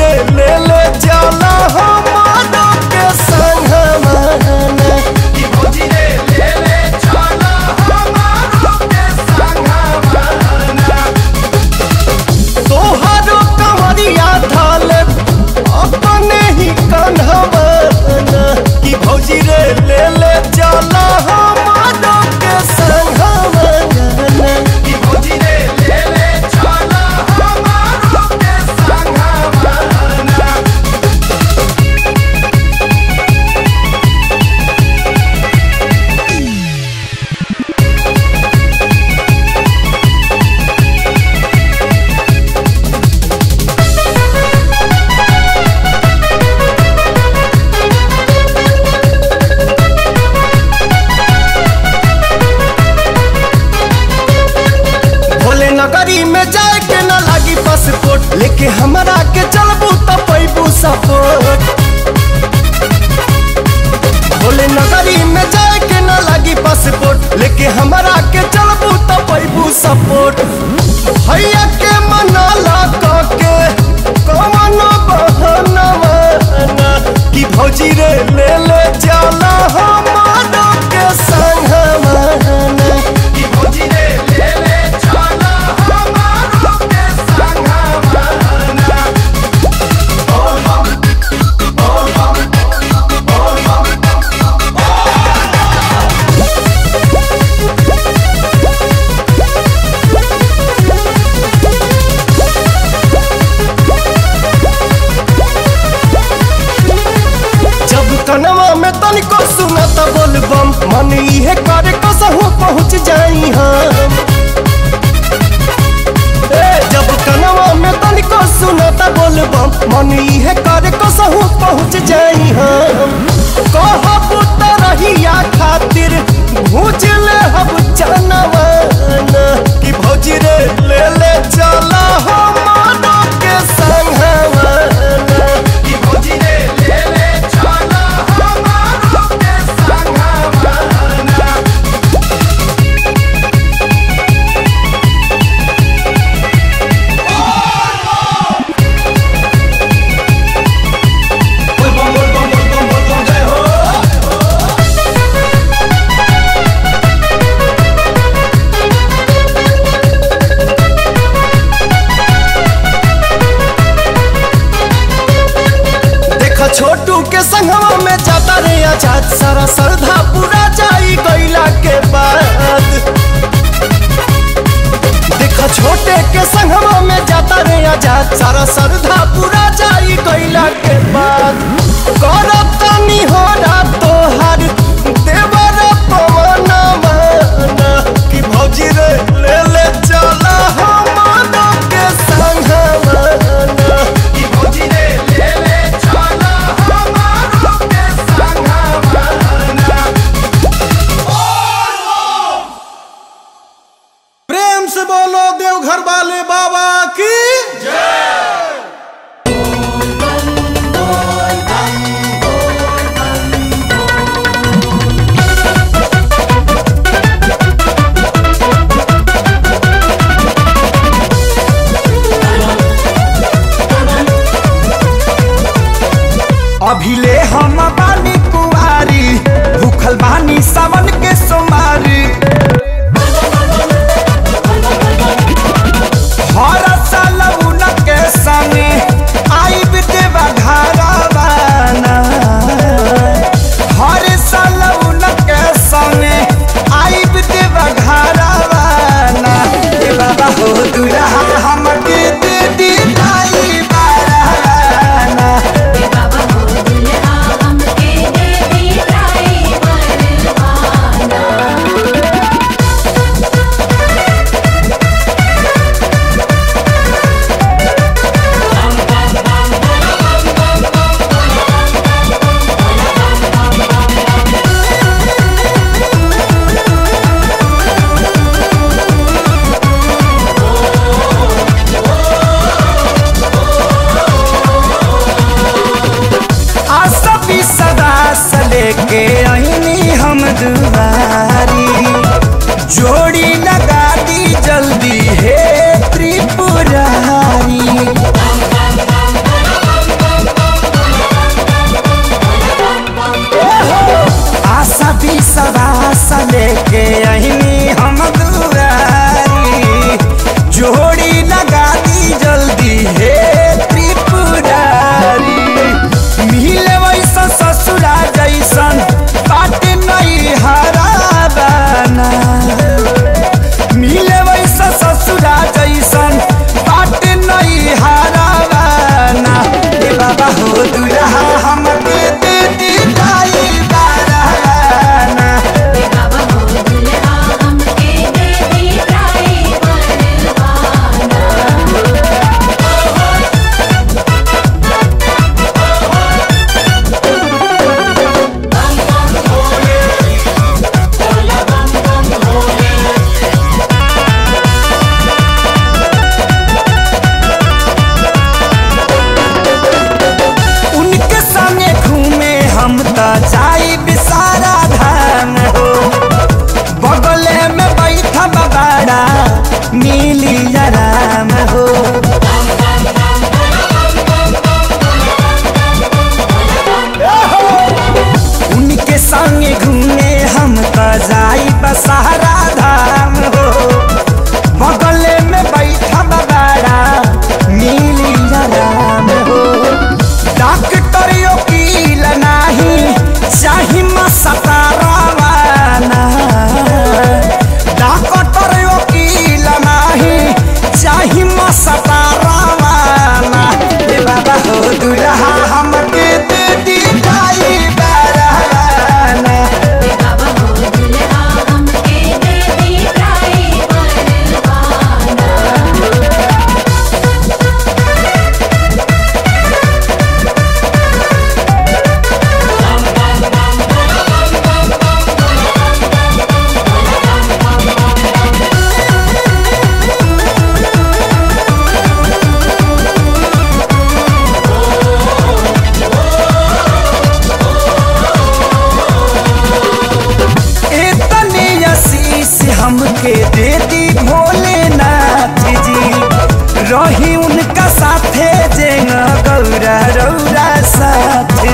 रे ले ले जाला हमारो के संगवाना कि भौजी रे ले ले चला हमारो के संगवाना तोहरो कमरिया धाले अपने ही कन्हवाना कि भौजी रे ले ले जाला हमारो के संगवाना कि भौजी रे ले ले चला हमारो के संगवाना भोले नगरी में जाए के न लागी पासपोर्ट लेके हमरा के चलबू त पैबू सपोर्ट भोले नगरी में जाए के न लागी पासपोर्ट लेके हमरा के चलबू त पैबू सपोर्ट भैया के मनाला के कवन बहनवा कि भौजी रे ले ले जाला हमारो के संगवाना कि भौजी रे ले ले चला हमारो के संगवाना जब कनवा में तनिको सुनत बोलबम मन इहे करे कसहु पहुँच जाई हम ए जब कनवा में तनिको सुनत बोलबम मन इहे करे कसहु पहुँच जाई हम कहब त रहिया खातिर भूज ले हम जनवाना कि भौजी रे ले ले चला हमारो के संगवाना कि भौजी रे ले ले चला हमारो के संगवाना बोल बम बोल बम बोल बम बोल बम जय हो देखा छोटू के संगवा में जाता रे आजाद सारा श्रद्धा पूरा जाई गईला के बाद देखा छोटे के संगवा में जाता रे आजाद सारा श्रद्धा पूरा जाई गईला के बाद करत तनी हो तोहार देवर पवन माना कि भौजी रे ले ले चला हमारो के संगवाना कि भौजी रे ले ले चला हमारो के संगवाना प्रेम से बोलो देवघर वाले बाबा की अभिले हम बानी कुआरी भूखल बानी सावन के सोमारी हर साल उनके संगे आई देवा घरवाना हर साल उनके संगे आई देवा घरवाना ए बाबा हो दुल्हा हमके दे दी लाई बाराना बाबा हो दुल्हा हमके दे दी ड्राइवर आना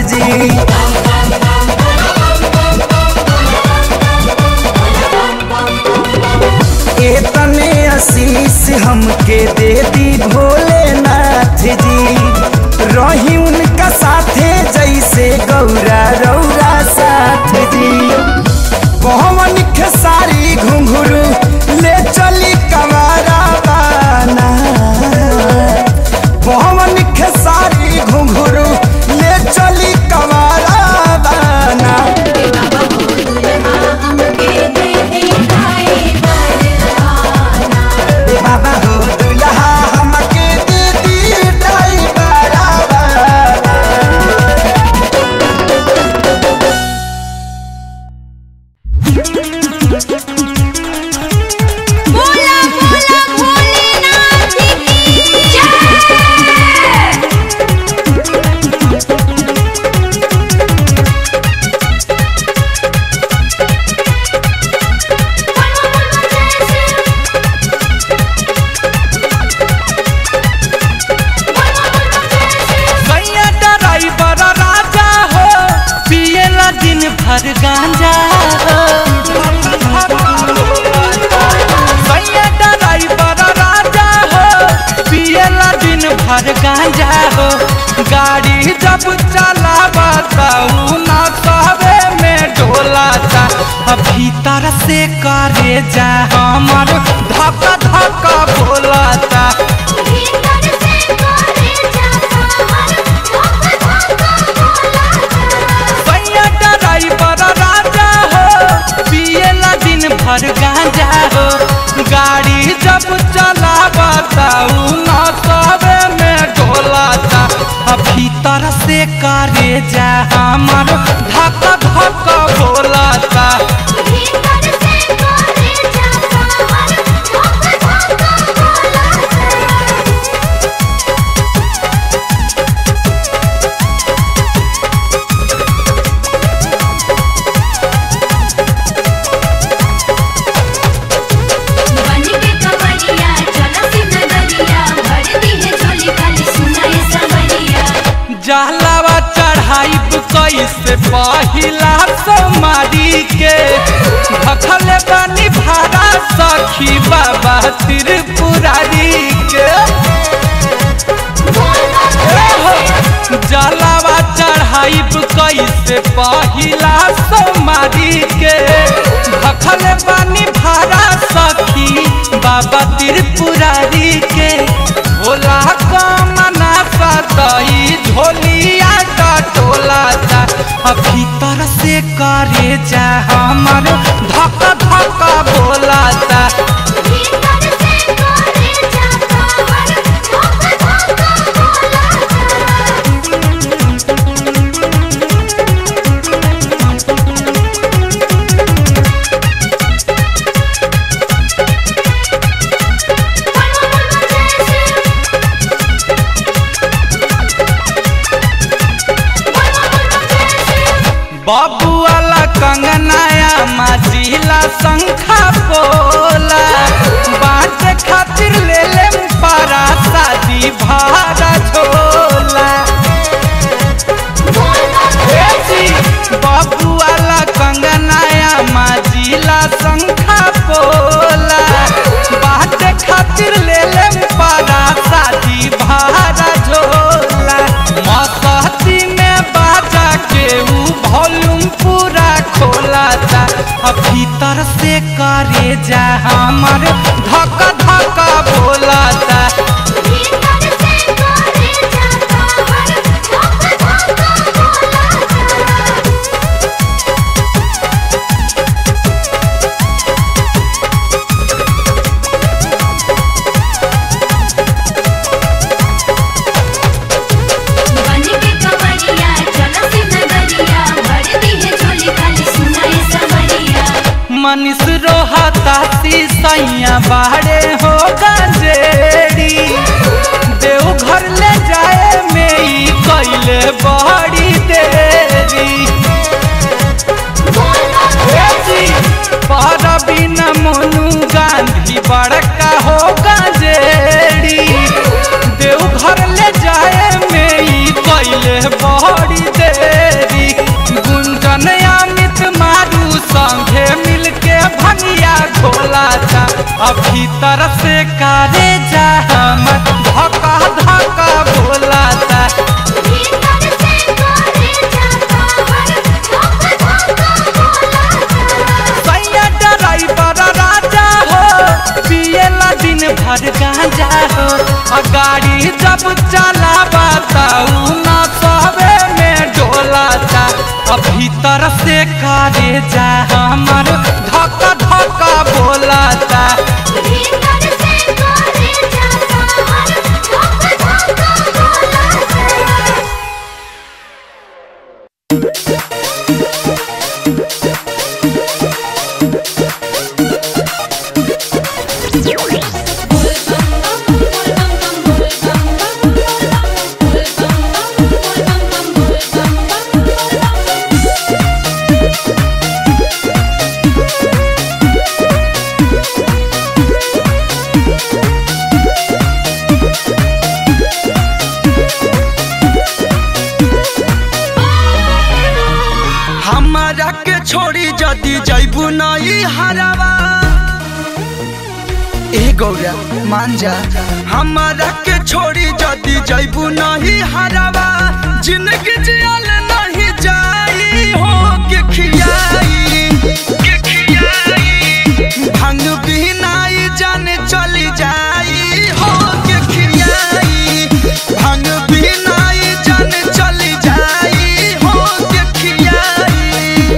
जी एतने आशीष हमके दे दी भोलेनाथ जी रही उनका साथे जैसे गौरा रौरा साथ जी पवन खेसारी घुंघरू ले चली कमारा बाना पवन खेसारी घुंघरू ले चली कमारा बाना ए बाबा हो दुल्हा हमके दे दी ड्राइवर बाना बोला बोला भोलेनाथ की जय भैया ड्राइवर राजा हो पियला दिन भर गांजा हो भैया ड्राइवर राजा हो पियला दिन भर गांजा हो गाड़ी जब चलावता ना कहवे में डोलाता अब भीतर से करे जा हमर धक धक बोलाता भीतर से करे जाता हर धोखा धोखा बोला भैया ड्राइवर राजा हो पियला दिन भर गांजा हो गाड़ी जब चलावता ना सबे में डोलाता अब भीतर से करे जा हमर धक धक बोलाता भीतर से करे जाता हर धोखा धोखा बोला बन के कमरिया चला सी नगरिया भर दी है झोली खाली सुनाए सवरिया जहलावा चढ़ाई कैसे पहिला सोमारी के भखल बानी भाड़ा सखी बाबा त्रिपुरारी के जलावा चढ़ाई कैसे पहिला सोमारी के भखल बानी भाड़ा सखी बाबा त्रिपुरारी के भोला कमना सतई झोलिया टोलाता अब भीतर से करे जा हमर धक धक बोलाता भीतर से करे जाता हर धोखा धोखा बोला बाबू वाला कंगनाया माजिला शंखा पोला बात खातिर ले ले पारा शादी भाड़ा झोला ए जी, बाबू वाला कंगनाया माजिला शंखा पोला बात खातिर ले ले पारा शादी भाड़ा झोला मसहती में बाजा के ऊ वॉल्यूम पूरा खोलाता अब भीतर से करे जा हमर धक धक बोलाता भीतर से करे जाता हर धोखा धोखा बोला बन के कमरिया चला सी नगरिया भर दी है झोली खाली सुनाए सवरिया मनीष रोहता सैया बाड़े हो गंजेड़ी देवघर ले जाए में ई कैले बड़ी देरी ए जी, परवीन मोनू गांधी बड़का हो गंजेड़ी देवघर ले जाए में ई कैले बड़ी देरी भीतर से कारे जा हम धक्का धक्का बोलाता भीतर से करे जाता हर धोखा धोखा बोला सैया ड्राइवर राजा हो पियला दिन भर गांजा हो आ गाड़ी जब चलावा ताऊ ना सबे में डोलाता आ भीतर से कारे जा हमर धक्का धक्का बोलाता भीतर से करे जाता हर धोखा धोखा बोला हमारा के छोड़ी जदी जैबू नई हरावा ए गौरा मान जा हमारा के छोड़ी जदी जैबू नहीं हरावा जिंदगी जियल नहीं जाई हो के खियाई के खियाई भंग बिनाई जाने चली जाई हो के खियाई भंग बिनाई जाने चली जाई हो के खियाई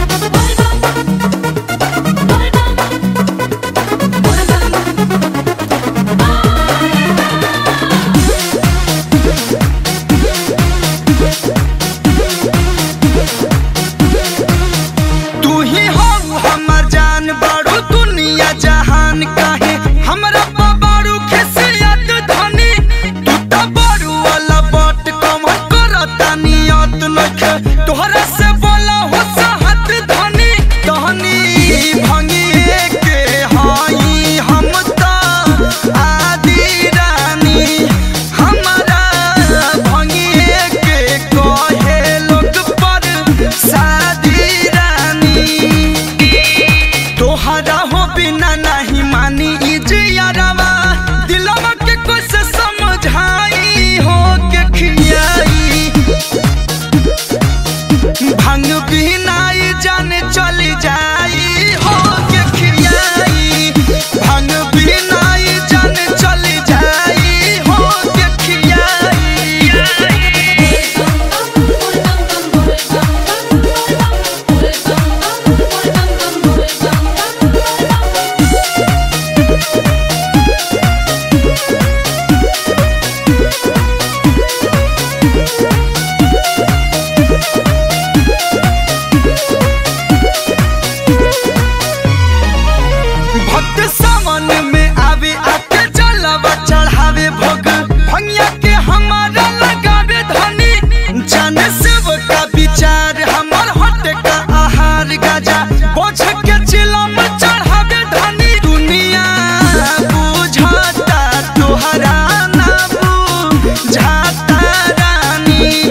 तू ही हो हमर जान बाड़ू दुनिया जहान काहे हमरा बाबारू खिसियत धनी तू त बारू वाला बट कम करता नियत नखे तोहरा से बोला हो सहत धनी कहनी भंगी के हाई हम त आदि रानी हमरा भंगी के कहे लोग पर शादी रानी तोहरा हो बिना नहीं मानी ई जियरवा दिलवा के कुछ समझाई हो के खियाई भंग बिनाई जाने चली जाई हो के खियाई भंग बिनाई जाने चली जाई हो के खियाई भक्त सावन में आवे आके जलवा चढ़ावे भोग भंगिया के हमारा लगावे धनी जाने शिव का विचार हमर हट का आहार गाजा बोझ के चिलम चढ़ावे धनी दुनिया बुझाता तोहरा ना बुझाता रानी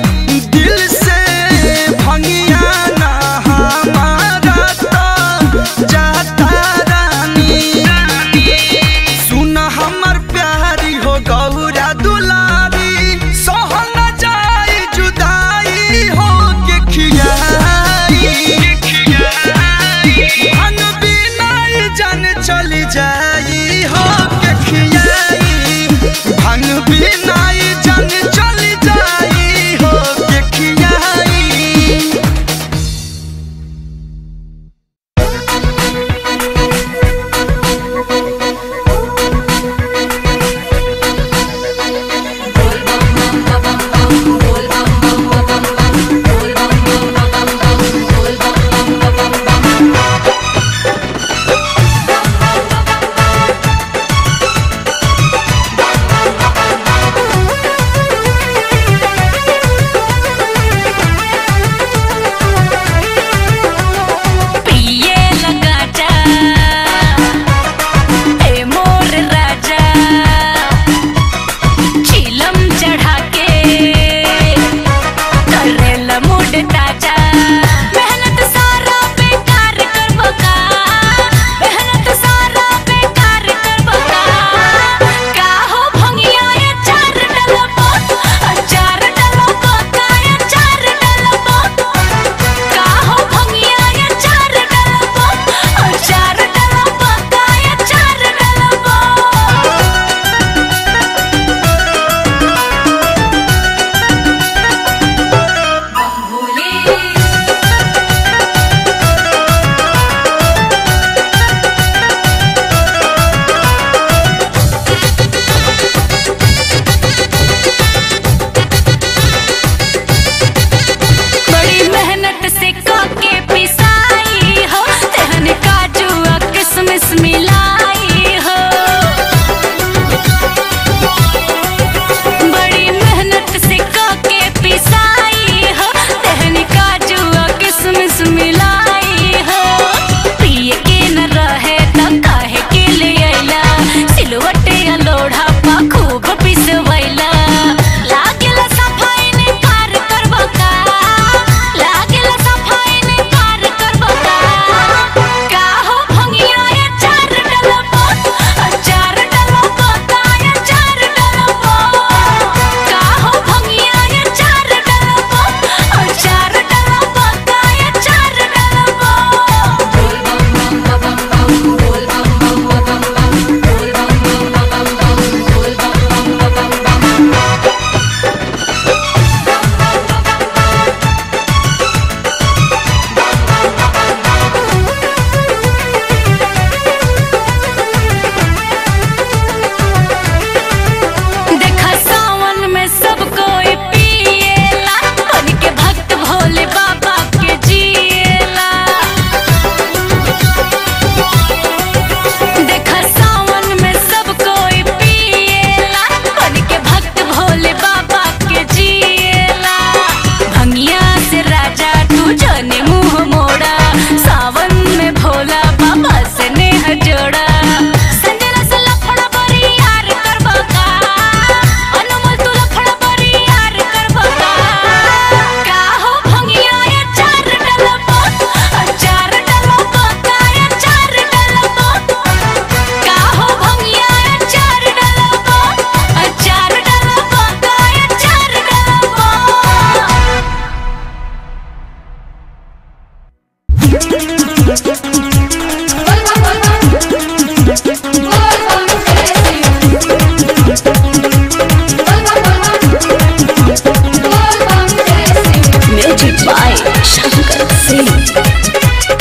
शंकर सिंह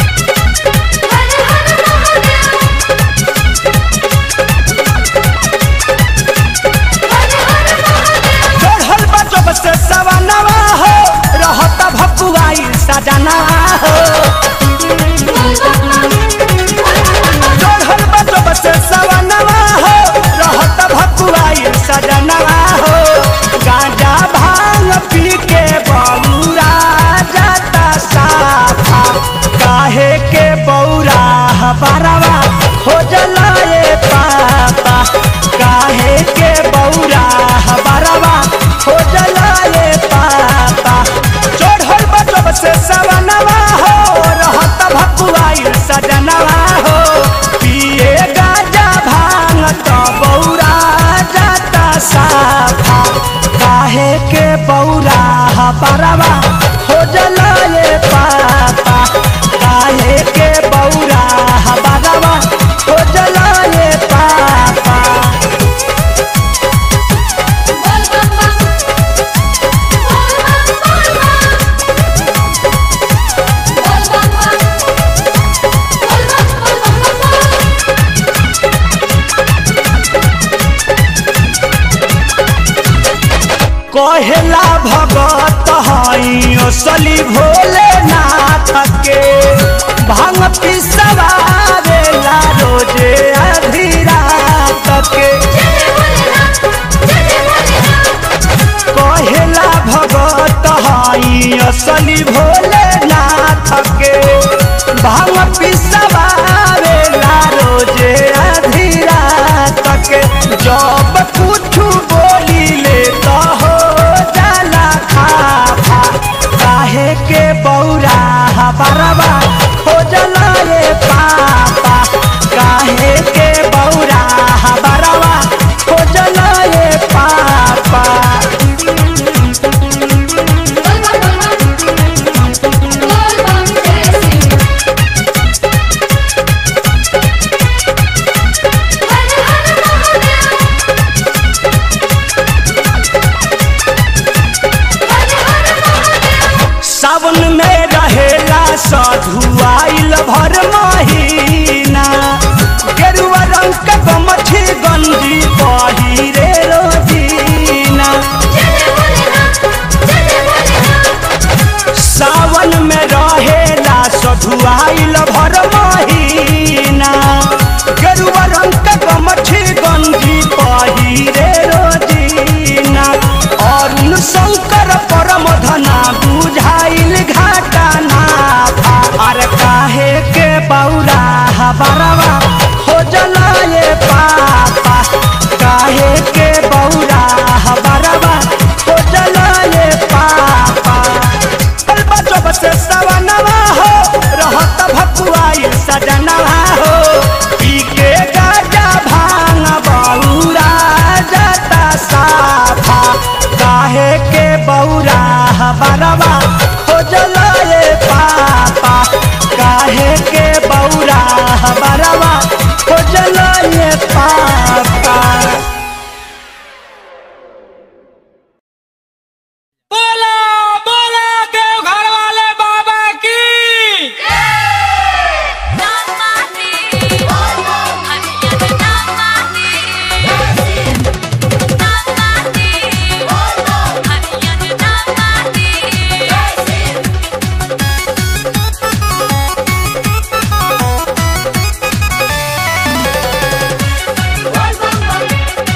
चढ़ल बा जब से सवनवा हो रहता भकुआई सजना हो चढ़ल बा जब से सवनवा हो रहता भकुआई सजनवा हो गांजा भांग पी के बौरा जाता साफा काहे के बौरा हबारवा खोजल ए पापा काहे के बौरा हबारवा खोजल ए पापा चढ़ल बजब से सवनवा हो रहत भकुआई सजनवा हो पिए गाजा भांग तो बौरा जाता साफा काहे के बौरा हबारवा खोजल ए पापा काहे के बौरा हबारवा खोजल ए पापा कहेला भगत हई असली भोलेनाथ के भांग पिसवावेला रोजे आधी रात के कहेला भगत हई असली भोलेनाथ के भांग पिसवावेला रोजे आधी रात के जब कुछ बोली ले तो हो जाला खाफा काहे के बौरा हबरवा खोजल रे पापा काहे के बौरा हबरवा खोजल रे पापा सावन में रहेला सधुआइल भर महीना गेरुआ रंग के गमछी गंजी पहिरे रोजीना सावन में रहेला सधुआइल भर महीना गेरुआ रंग के गमछी गंजी पहिरे रोजीना अरुण शंकर परम धना बुझाइल घाटा नाफा अरे काहे के बौरा हबरवा खोजल ये पापा काहे के बौरा हबरवा खोजल ये पापा चल बचब से सवनवा हो रहत भकुआई सजनवा हो पी के गाजा भांग बौरा जाता साफा काहे के बौरा हबरवा खोजल ये पापा काहे के बौरा हबरवा खोजल ये पापा बोला बोला देवघर वाले बाबा की Bye.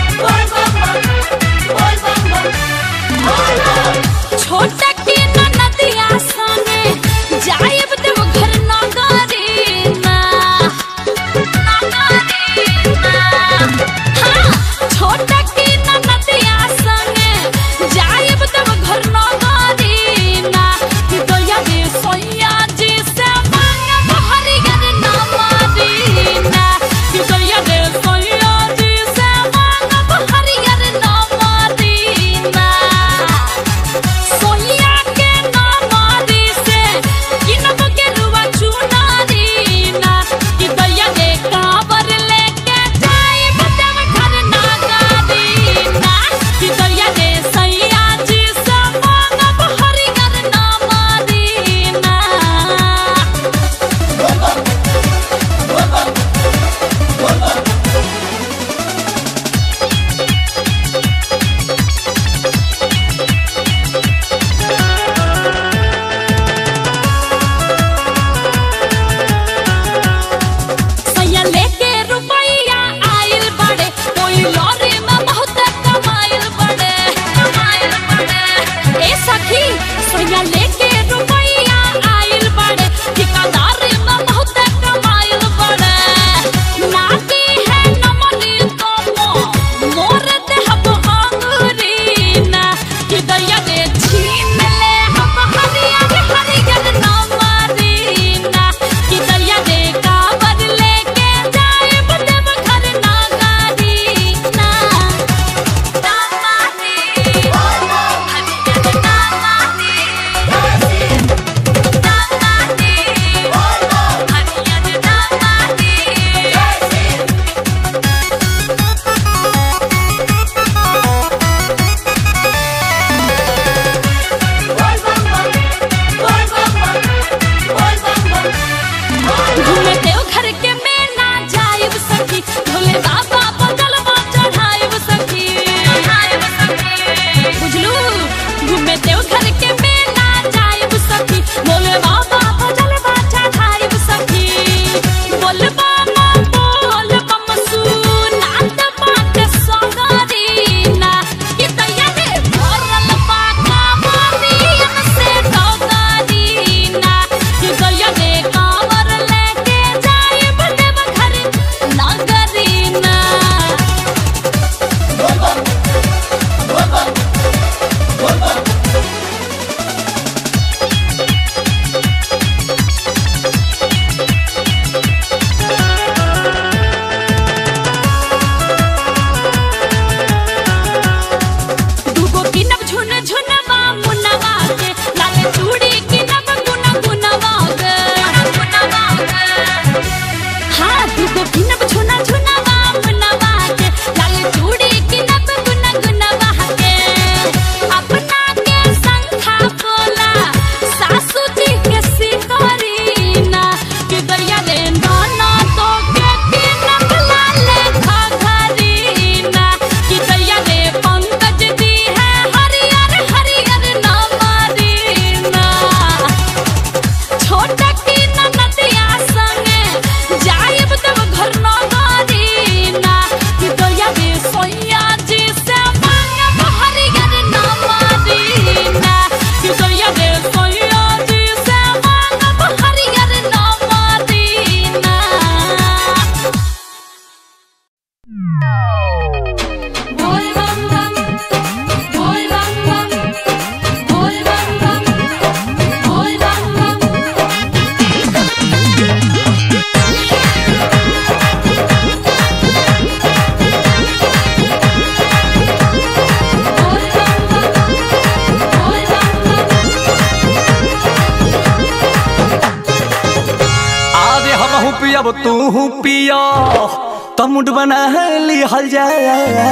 पियब तू पिया तमुड बना ली हल जाए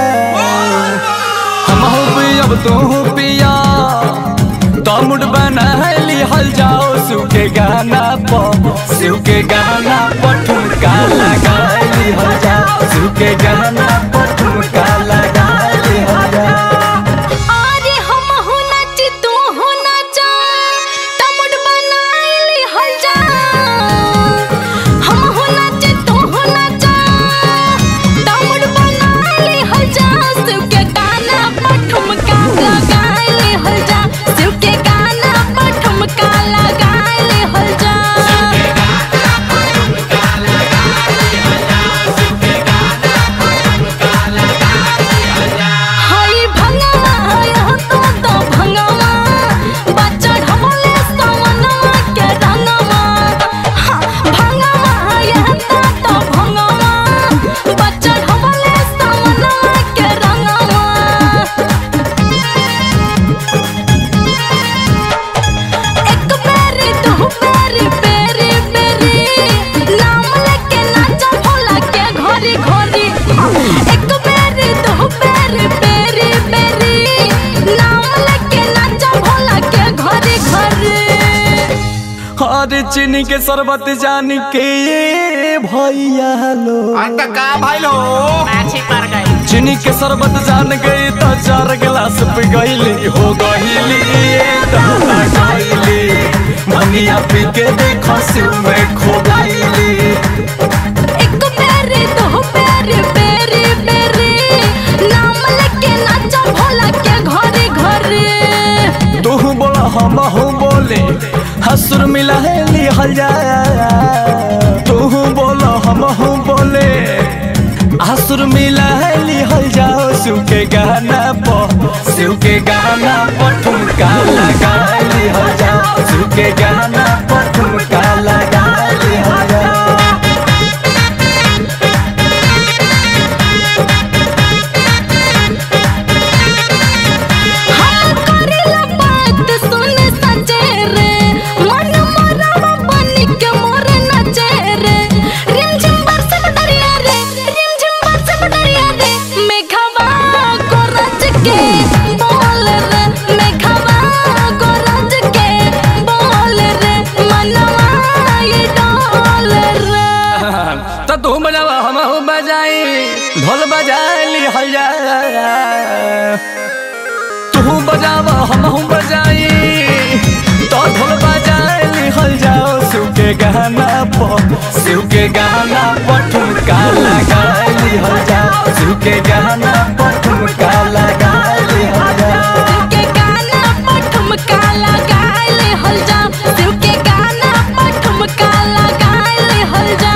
हम पियब तू पिया तमुड बना ली हल जाओ शिव के गाना पर शिव के गाना पर ठुमका लगा ली हल जाओ शिव के गाना पर ठुमका लगा ली हल जाओ अरे हम हो नाच तू हो नाचा टमुड बनाइली हल जा हम हो नाच तू हो नाचा टमुड बनाइली हल जा शिव के गाना पर ठुमका लगाइली हल जा शिव के गाना पर ठुमका लगाइली हल जा हई भंगवा हय तो तो भंगवा बच्चा ढमले सवनवा के रंगवा हाँ, भंगवा हय तो तो भंगवा बच्चा ढमले सवनवा के रंगवा एक बेरी दो बेरी बेरी बेरी नाम लेके नाचा भोला के घोरी घोरी एक बेरी दो बेरी बेरी बेरी नाम लेके नाचा भोला के घोरी घोरी अरे चीनी के शरबत जान के ये भैया लो अंत का भाई लो चीनी के शरबत जान गई तो चार गिलास पी गईली हो गईली ये दादा गईली मनिया पी के देखो शिव में खो गईली एक बेरी दो बेरी बेरी बेरी नाम लेके नाचा भोला के घोरी घोरी तू बोला हम हूँ बोले हसुर मिला है ली हल जाया तू बोला हम हूँ बोले हसुर मिला है ली हल जाओ शिव के गाना पर शिव के गाना पर ठुमका लगा ली हल जाओ शिव के गाना पर ठुमका लगा ली हल जाओ हम करेला बात सुन सचे रे मन मोरवा बनी के मोर नचे रे रिमझिम बरसे बटरिया रे रिमझिम बरसे बटरिया रे मेघवा गोरज के बोल रे मेघवा गोरज के बोल रे मनवा ये डोल रे तो तू बजावा हम हूँ बजाई ढोल बजा ली हल जाया तू बजावा हम हूँ बजाई तो ढोल बजा ली हल जाओ शिव के गाना पर शिव के गाना पर ठुमका लगा ली हल जाओ शिव के गाना पर ठुमका लगा ली हल जाओ शिव के गाना पर ठुमका लगाइले हल जा शिव के गाना पर ठुमका लगाइले हल जा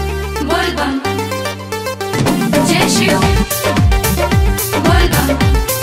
बोल बम जय शिव बोल बम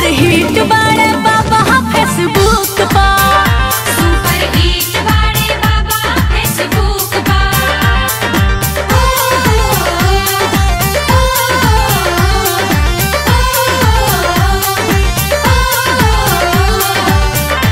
सुपर हिट बाड़े बाबा फेसबुक पर सुपर हिट बाड़े बाबा फेसबुक पर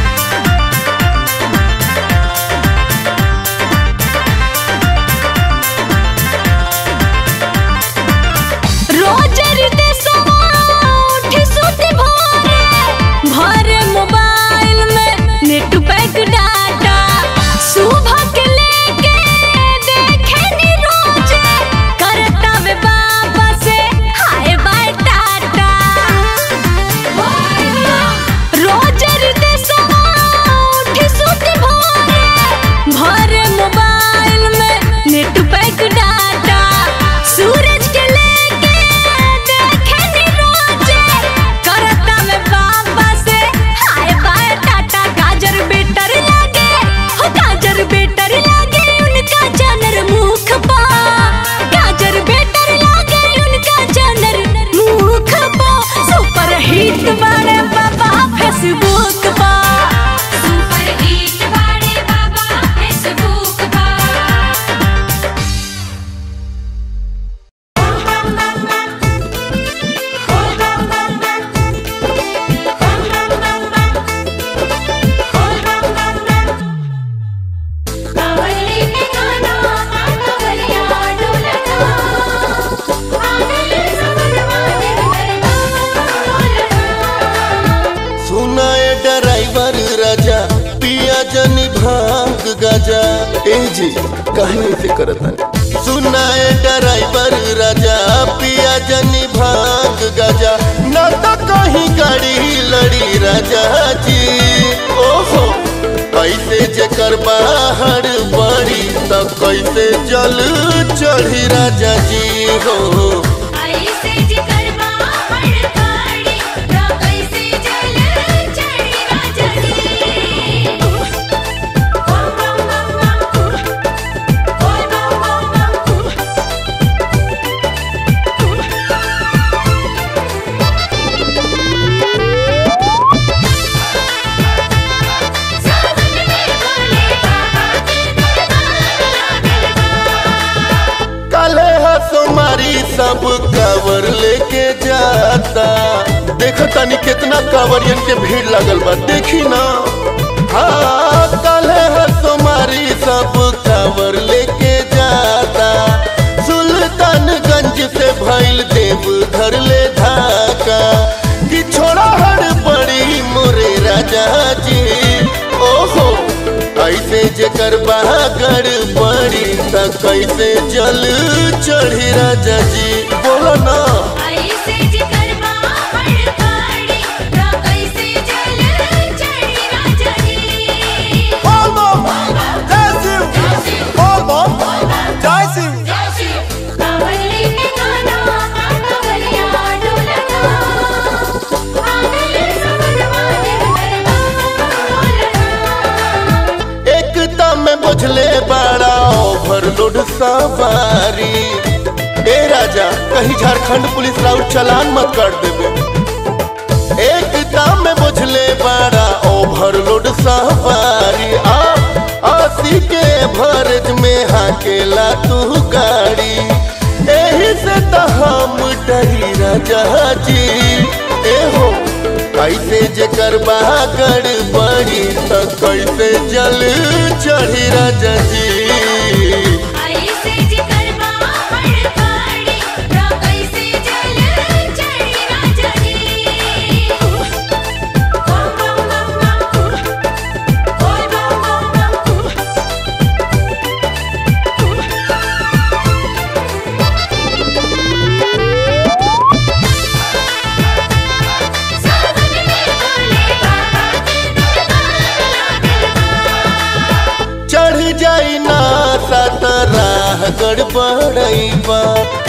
रोज रीते सवा उठी सुती भोरे भरे मोबाइल में नेट पैक डाटा सुबह के लेके देखे नी रोज करता में बाबा से हाय बाय टाटा रोज रीते सवा उठी सुती भोरे भरे मोबाइल में नेट पैक डाटा सूरज के लेके देखे नी रोजे करता में बाबा से हाय बाय टाटा गाजर बेटर लागे हो गाजर बेटर लागे उनका जानर मुख पा गाजर बेटर लागे उनका जानर मुख पा सुपर हिट बाड़े बाबा फेसबुक पा सुपर हिट बाड़े बाबा फेसबुक पा कावली के गाना कावलिया डोलना आगले समझवा देवरना डोलना सुनाए ड्राइवर राजा पिया जनी भाग गजा ए जी कहीं से करत हन सुनाए ड्राइवर राजा पिया जनी भाग गजा न तो कहीं गाड़ी लड़ी राजा जी ओहो कैसे जेकर बाहर बड़ी तो कैसे जल चढ़ी राजा जी हो ऐसे जिकर बाहर गाड़ी ना कैसे जल चढ़ी राजा जी बम बम बम बम बोल बम बम बम सावन में बोले बाबा के दरबार लागल काले हसुमारी सब कावर लेके जाता देखो तनी कितना कावरियन के भीड़ लगल बा देखी ना हाँ काले हसुमारी सब कावर लेके जाता सुल्तानगंज से भइल देव घर ले धाका कि छोड़ा हड़ पड़ी मोरे राजा जी ओहो ऐसे जेकर बागड़ पड़ी त कैसे जल चढ़ी राजा जी बोलो ना ऐसे जिकर बाहर गाड़ी ना कैसे जल चढ़ी राजा जी कावली के गाना कावलिया डोलना आगले समझवा देवरना डोलना एकता में बुझले बड़ा ओवरलोड सवारी ए राजा कहीं झारखंड पुलिस राउट चलान मत कर देवे एकता में बुझले बड़ा ओवरलोड सवारी आ आसी के भरज में हाकेला तू गाड़ी एही से तो हम डरी राजा जी ए हो कैसे जेकर बागड़ बड़ी त कैसे जल चढ़ी राजा जी ऐसे जिकर बाहर गाड़ी ना कैसे जल चढ़ी राजा जी बम बम बम बम बोल बम बम बम सावन में बोले बाबा के दरबार लागल चढ़ जाई ना सात राह गड़बड़ई बा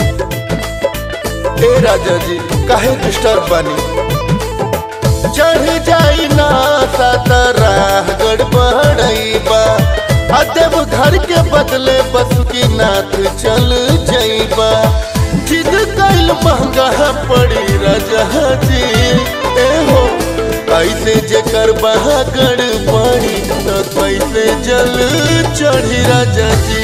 ए राजा जी काहे डिस्टर्ब बानी चढ़ जाई ना सात राह गड़बड़ई बा आ देव घर के बदले बस की नाथ चल जाइबा जिद कैल महंगा पड़ी राजा जी ए हो ऐसे जेकर बहागड़ पड़ी तो कैसे जल चढ़ी राजा जी